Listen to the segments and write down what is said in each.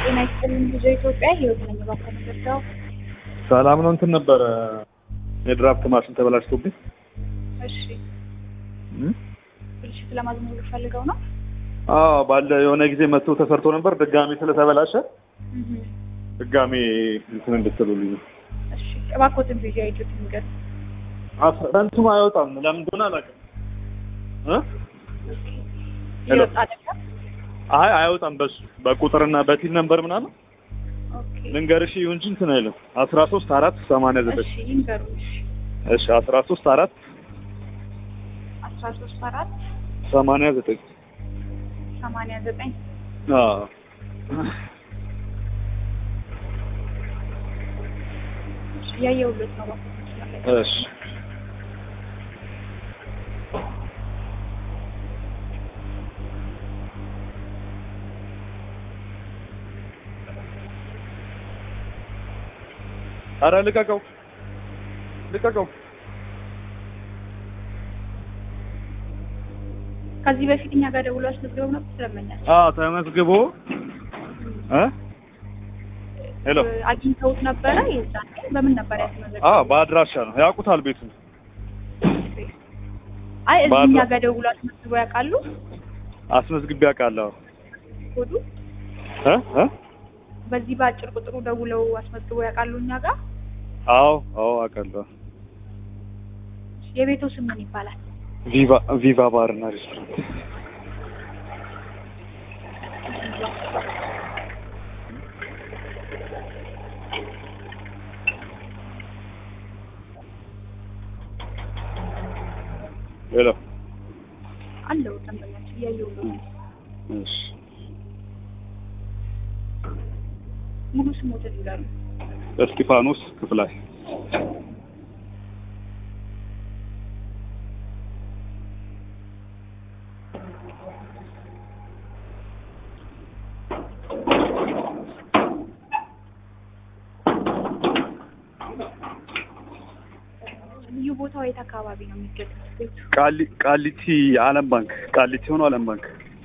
ጤና ይስጥልኝ ብዙ ኢትዮጵያ ህይወት ነኝ እባክዎ ምንድነው? ሰላም ነው። እንትን ነበረ የድራፍት ማሽን ተበላሽቶብኝ እሺ እም? ብልሽት ለማዝመር ፈልገው ነው? አዎ ባለ የሆነ ጊዜ መጥቶ ተሰርቶ ነበር። ድጋሚ ስለተበላሸ እህ ድጋሚ እንትን እንድትሉልኝ ነው። እሺ እባክዎትን ቪዲዮ አይቶት ንገር። እንትኑ አይወጣም። ለምን እንደሆነ አላውቅም እ ሄሎ። ይወጣ አይደለም? አይ አይወጣም። በሱ በቁጥርና በቲን ነበር ምናምን ኦኬ ልንገርሽ ይሁን እንጂ እንትን አይልም። አስራ ሶስት አራት ሰማንያ ዘጠኝ እሺ ይንገሩኝ። እሺ እሺ አስራ ሶስት አራት አስራ ሶስት አራት ሰማንያ ዘጠኝ ሰማንያ ዘጠኝ አዎ እሺ እያየሁለት ነው እባክዎት መስመር ላይ እሺ ኧረ ልቀቀው ልቀቀው። ከዚህ በፊት እኛ ጋር ደውሎ አስመዝግበው ነበር ስለመኛል አዎ ተመዝግቦ እ ሄሎ አግኝተውት ነበረ የዛኔ በምን ነበር ያስመዘግበው? አዎ በአድራሻ ነው ያውቁታል ቤቱን አይ እዚህ ባድራ- እኛ ጋር ደውሎ አስመዝግበው ያውቃሉ? አስመዝግቤ አውቃለሁ። ኮዱ እ እ በዚህ በአጭር ቁጥሩ ደውለው አስመዝግበው ያውቃሉ እኛ ጋር? አዎ አዎ አውቃለሁ። የቤቱ ስም ምን ይባላል? ቪቫ ቪቫ ባርና ሬስቶራንት ሄሎ አለው ደንበኛችን እያየሁ ነው። እሺ ሙሉ ስሞትን ይላሉ። እስጢፋኖስ ክፍላይ ልዩ ቦታው የት አካባቢ ነው የሚገኙት ቤቱ? ቃሊ ቃሊቲ አለም ባንክ ቃሊቲ ሆኖ አለም ባንክ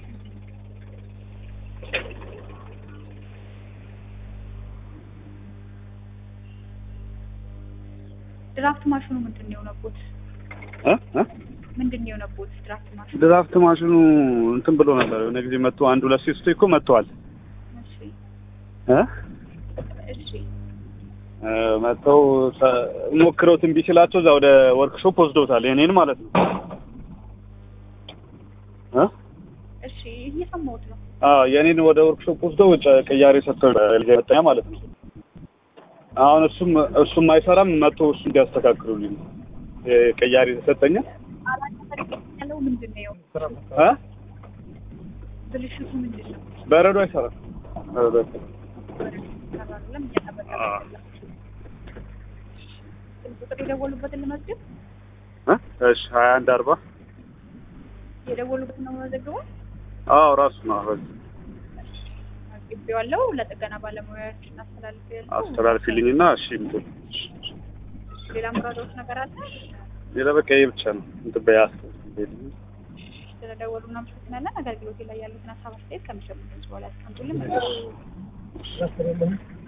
ድራፍት ማሽኑ ምንድን ነው የሆነቦት? እ እ ምንድን ነው የሆነቦት ድራፍት ማሽኑ? ድራፍት ማሽኑ እንትን ብሎ ነበር የሆነ ጊዜ መጥቶ አንድ ሁለት ሴስቶ እኮ መጥተዋል እሺ እ እሺ እ መጥተው ተ- ሞክረውት እምቢ ሲላቸው እዛ ወደ ወርክሾፕ ወስደውታል የኔን ማለት ነው እ እሺ እየሰማሁት ነው። አዎ የኔን ወደ ወርክሾፕ ወስደው ጨ- ቅያሬ ሰጥተው ልገጠኛ ማለት ነው አሁን እሱም እሱም አይሰራም መጥቶ እሱ እንዲያስተካክሉልኝ ነው የ- ቅያሬ ተሰጠኛ አላቀ ያለው ምንድን ነው? እ ብልሽቱ ምንድን ነው? በረዶ አይሰራም በረዶ አይሰራም ሰራለም እያጠበቀ አዎ። ስልክ ቁጥር የደወሉበትን ልመዝግብ? እ እሺ ሀያ አንድ አርባ የደወሉበትን ነው መዘግበው? አዎ ራሱ ነው አሁን መዝግቤዋለሁ። ለጥገና ባለሙያዎች እናስተላልፌያለሁ። አስተላልፊልኝና እሺ እንትን ሌላ ምራዶች ነገር አለ? ሌላ በቃ ይሄ ብቻ ነው እንትን በያ ስለደወሉ እናመሰግናለን። አገልግሎቴ ላይ ያሉትን ሀሳብ አስተያየት ከሚሰሙት በኋላ ያስቀምጡልን።